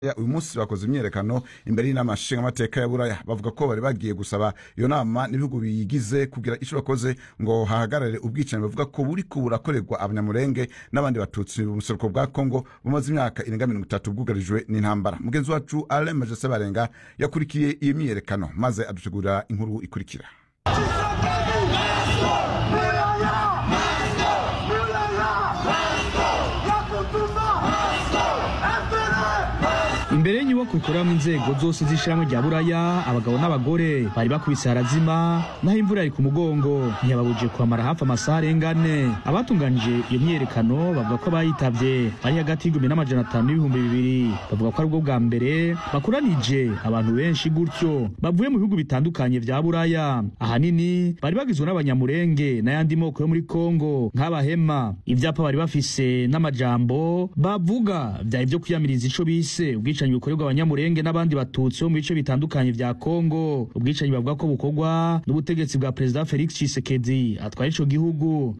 Ya, uyu munsi bakoze imyiyerekano imbere y'inama nshingamateka ya buraya bavuga ko bari bagiye gusaba iyo nama n'ibihugu biyigize kugira ico bakoze ngo hahagarare ubwicanyi bavuga ko buriko burakorerwa abanyamurenge n'abandi batutsi mu buseruko bwa kongo bumaze imyaka irenga mirongo itatu bwugarijwe n'intambara mugenzi wacu alain majese barenga yakurikiye iyo myiyerekano maze adutegurira inkuru ikurikira imbere y'inyubako ikoreramwo inzego zose z'ishirahamwe rya buraya abagabo n'abagore bari bakubise harazima naho imvura yari ku mugongo ntiyababujije kuhamara hafi amasaha arenga ane abatunganije iyo myiyerekano bavuga ko abayitavye bari hagati y'igihumbi n'amajana atanu n'ibihumbi bibiri bavuga ko ari bwo bwa mbere bakoranije abantu benshi gutyo bavuye mu bihugu bitandukanye vya buraya ahanini bari bagizwe n'abanyamurenge n'ayandi moko yo muri kongo nk'abahema ivyapa bari bafise n'amajambo bavuga vyari vyo kwiyamiriza ico bise ubwicanyi bukorerwa abanyamurenge n'abandi batutsi bo mu bice bitandukanye vya kongo ubwicanyi bavuga ko bukorwa n'ubutegetsi bwa perezida felix tshisekedi atwara ico gihugu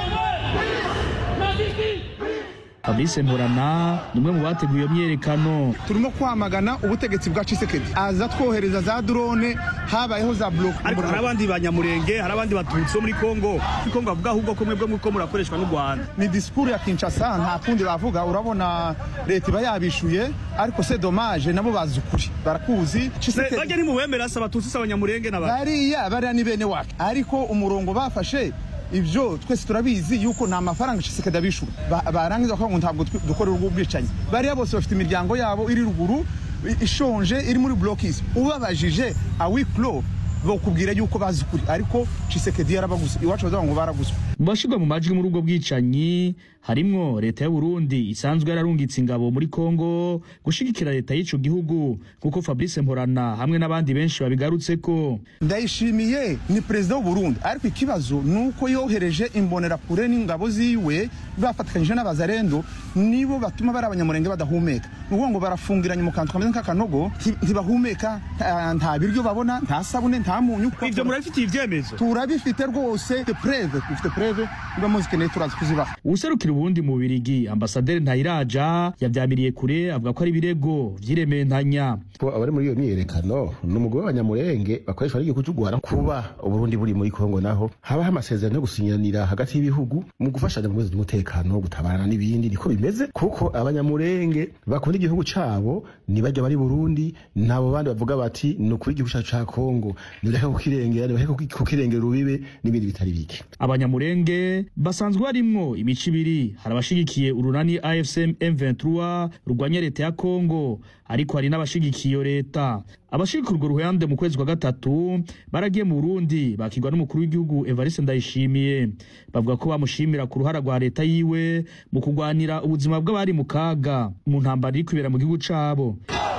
fabrice mporana ni umwe mu bateguye iyo myiyerekano turimo kwamagana ubutegetsi bwa Tshisekedi aza twohereza za drone habayeho za block ariko hari abandi banyamurenge hari abandi batutsi bo muri kongo muri kongo bavuga ahubwo ko mwebwe muko murakoreshwa n'u rwanda ni disikuru ya Kinshasa nta kundi bavuga urabona leta iba yabishuye ariko se dommage nabo bazi ukuri barakuzi Se- bajya nimuwemera se abatutsi se abanyamurenge n'abandi bariya bariya ni bene wacu ariko umurongo bafashe ibyo twese turabizi yuko nta mafaranga Tshisekedi abishura Ba- barangiza bakavuga ngo ntabwo twi- dukorera ubwo bwicanyi bariya bose bafite imiryango yabo iri ruguru i- ishonje iri muri blokisi ubabajije awiklo bakubwira yuko bazi ukuri ariko Tshisekedi yarabaguze iwacu bazavuga ngo baraguzwe mu bashirwa mu majwi muri ubwo bwicanyi harimwo leta y'u Burundi isanzwe yararungitse ingabo muri Kongo gushigikira leta y'ico gihugu kuko Fabrice Mporana hamwe n'abandi benshi babigarutseko ndayishimiye ni perezida w'u Burundi ariko ikibazo ni uko yohereje imbonerakure n'ingabo ziwe bafatikanyije n'abazarendo nibo batuma bari abanyamurenge badahumeka ni ukuvuga ngo barafungiranye mu kantu kameze nk'akanogo nti- ntibahumeka nta- nta biryo babona nta sabune nta munyu ibyo murabifitiye ibyemezo turabifite rwose dufite preve dufite preve niba muzikeneye turazi kuzibaha uwuserukira Uburundi mu Birigi ambasaderi Ntayiraja yavyamiriye kure avuga ko ari ibirego vy'irementanya ko abari muri iyo myiyerekano ni umugore w'abanyamurenge bakoreshwa n'igihugu cy'u Rwanda kuba uburundi buri muri kongo naho habaho amasezerano yo gusinyiranira hagati y'ibihugu mu gufashanya mu bibazo by'umutekano gutabarana n'ibindi niko bimeze kuko abanyamurenge bakunda igihugu cabo nibajya bari burundi nabo bandi bavuga bati ni ukuri igihugu cyacu ca kongo nibireke kukirengera nibireke kuki- kukirengera urubibe n'ibindi bitari bike abanyamurenge basanzwe barimwo imico ibiri hari abashigikiye urunani AFC M23 rurwanya leta ya Kongo ariko hari n'abashigikiye iyo leta abashigikira urwo ruhande mu kwezi kwa gatatu baragiye mu Burundi bakirwa n'umukuru w'igihugu Evariste Ndayishimiye bavuga ko bamushimira ku ruhara rwa leta yiwe mu kurwanira ubuzima bw'abari mu kaga mu ntambara iri kwibera mu gihugu cabo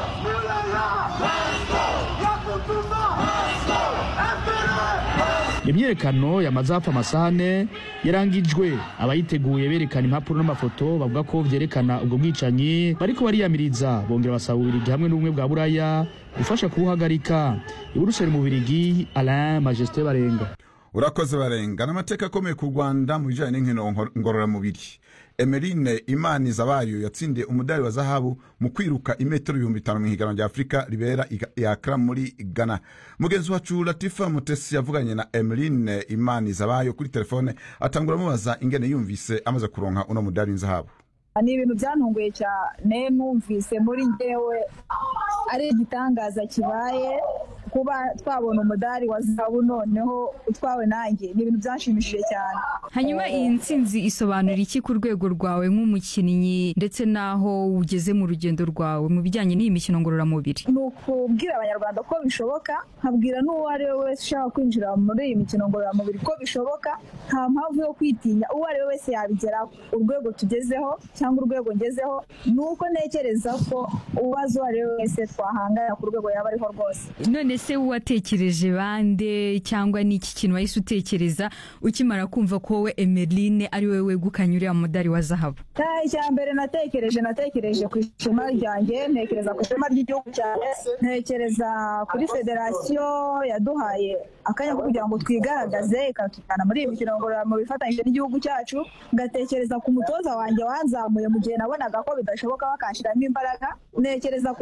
imyiyerekano yamaze hafi amasaha ane yarangijwe abayiteguye berekana impapuro n'amafoto bavuga ko vyerekana ubwo bwicanyi bariko bariyamiriza bongera basaba ububirigi hamwe n'ubumwe bwa buraya gufasha kubuhagarika iburuseli mu birigi alain majesté barenga urakoze barenga n'amateka akomeye ku rwanda mu bijyanye n'inkino nkor- ngororamubiri emeline imani zabayo yatsindiye umudari wa zahabu mu kwiruka imetero ibihumbi bitanu mu ihiganwa rya afurika ribera i- i Accra muri ghana mugenzi wacu latifa mutesi yavuganye na emeline imani zabayo kuri telefone atangura amubaza ingene yumvise amaze kuronka uno mudari w'inzahabu ni ibintu byantunguye cyane numvise muri ngewe ari igitangaza kibaye kuba twabona umudari wa zahabu noneho utwawe nanjye ni ibintu byanshimishije cyane hanyuma iyi ntsinzi isobanura iki ku rwego rwawe nk'umukinnyi ndetse n'aho ugeze mu rugendo rwawe mu bijyanye n'iyi mikino ngororamubiri ni ukubwira abanyarwanda ko bishoboka nkabwira n'uwo ari we wese ushaka kwinjira muri iyi mikino ngororamubiri ko bishoboka nta mpamvu yo kwitinya uwo ari we wese yabigeraho urwego tugezeho cyangwa urwego ngezeho ni uko ntekereza ko uwazo uwo ari we wese twahangana ku rwego yaba ariho rwose none ese watekereje bande cyangwa ni iki kintu wahise utekereza ukimara kumva ko wowe emeline ari wowe wegukanye uriya mudari wa zahabu nta icya mbere natekereje natekereje ku ishema ryanjye ntekereza ku ishema ry'igihugu cyane ntekereza kuri federasiyo yaduhaye akanya ko kugira ngo twigaragaze ikatujyana muri iyi mikino ngororamubiri ifatanyije n'igihugu cyacu ngatekereza ku mutoza wanjye wanzamuye mu gihe nabonaga ko bidashoboka bakanshyiramo imbaraga ntekereza ku